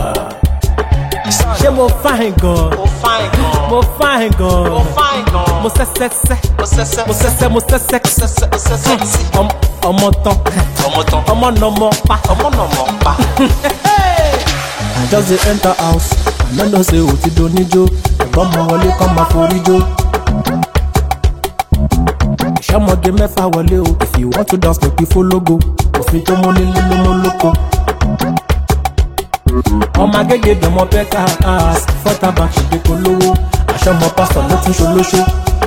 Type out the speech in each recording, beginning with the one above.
ṣé mo fáìn gan Ó fine gan. mo fáìn gan Ó fine gan. mo sẹ́sẹ́sẹ́ Ó sẹ́sẹ́. mo sẹ́sẹ́ mo sẹ́sẹ́ Ó sẹ́sẹ́. Ó sẹ́sẹ́ sí. Ọm- ọmọ tán Ọmọ tán. ọmọ nọmọ pa. Ọmọ náà mọ̀ pa. I just dey enter house I no know say o ti donijo ẹ̀gbọ́n mọ wọlé kọ́ máa forí jó. ìṣọ́mọdé mẹ́fà wọlé o if you want to dance make you follow go òfin tó mú nílé ló mú lóko. ọmọ agége dọ̀mọ bẹ́ẹ̀ka ass fọ́tà bá ṣègbè polówó aṣọ́mọ pásítọ̀ ló tún ṣolóṣó.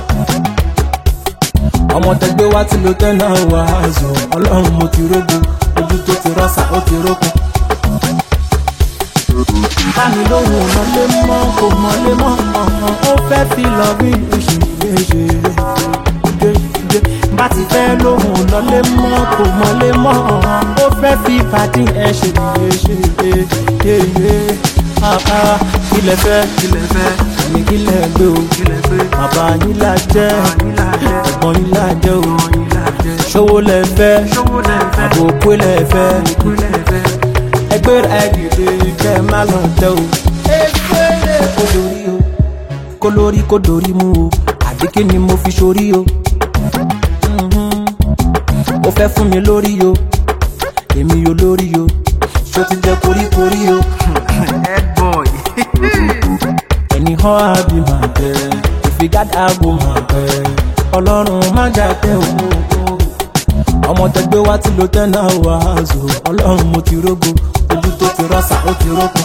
ọmọ tẹgbẹ́ wá tí lo tẹ́ náà wà á zọ ọlọ́run mo ti rógo ojú tó ti rọ́ṣà ó ti rókun bámi lóhùn ọ̀nàlé mọ́ kò mọ́lé mọ́ ọ̀hún ó fẹ́ fi lọ bí oṣù méje dédé bá ti fẹ́ lóhùn ọ̀nàlé mọ́ kò mọ́lé mọ́ ọ̀hún ó fẹ́ fi pàdé ẹ̀ ṣe léṣe yéyé kílẹ̀ fẹ́ kílẹ̀ fẹ́ àmì kílẹ̀ gbé o kílẹ̀ gbé bàbá yín là jẹ́ ẹ̀gbọ́n yín là jẹ́ o ṣòwò lẹ̀ fẹ́ àbò òpó lẹ̀ fẹ́ ẹgbẹ́ rẹ̀ dìde kẹ́ ẹ má lọ tẹ o. efere kò lórí o kó lórí kó dorí mú o àbí kí ni mo fi sórí o. Mhm. ó fẹ́ fún mi lórí o èmi yóò lórí o ṣó ti jẹ koríkorí o. Head boy. ẹni hàn ábí máa bẹ ìfigádà àgbo máa bẹ ọlọ́run má jà tẹ o. ọmọ tẹgbẹ́ wá tí lo tẹ́ náà wà á zò ọlọ́run mo ti rógo ojú tó ti rọ́ṣà ó ti rókun.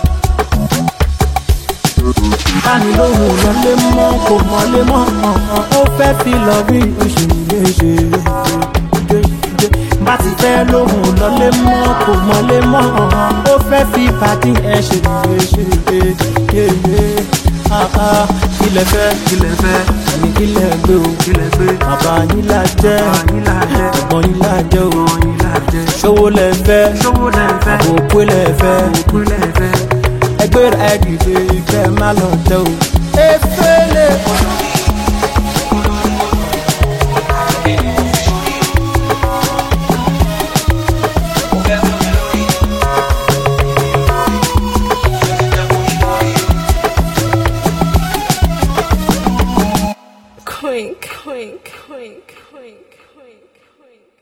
báni lóhùn lọlé mọ́ kò mọ́lé mọ́ ọ̀hún ó fẹ́ fi lọ bí oṣù méje dédé bá ti fẹ́ lóhùn lọlé mọ́ kò mọ́lé mọ́ ọ̀hún ó fẹ́ fi pàdé ẹ̀ ṣe léṣe yéyé kílẹ̀ fẹ́ kílẹ̀ fẹ́ àmì kílẹ̀ gbé o kílẹ̀ gbé bàbá yín là jẹ́ ẹ̀gbọ́n yín là jẹ́ o ṣòwò lẹ̀ fẹ́ àbò òpó lẹ̀ fẹ́ ẹgbẹ́ rẹ̀ dìde kẹ́ ẹ má lọ tẹ o.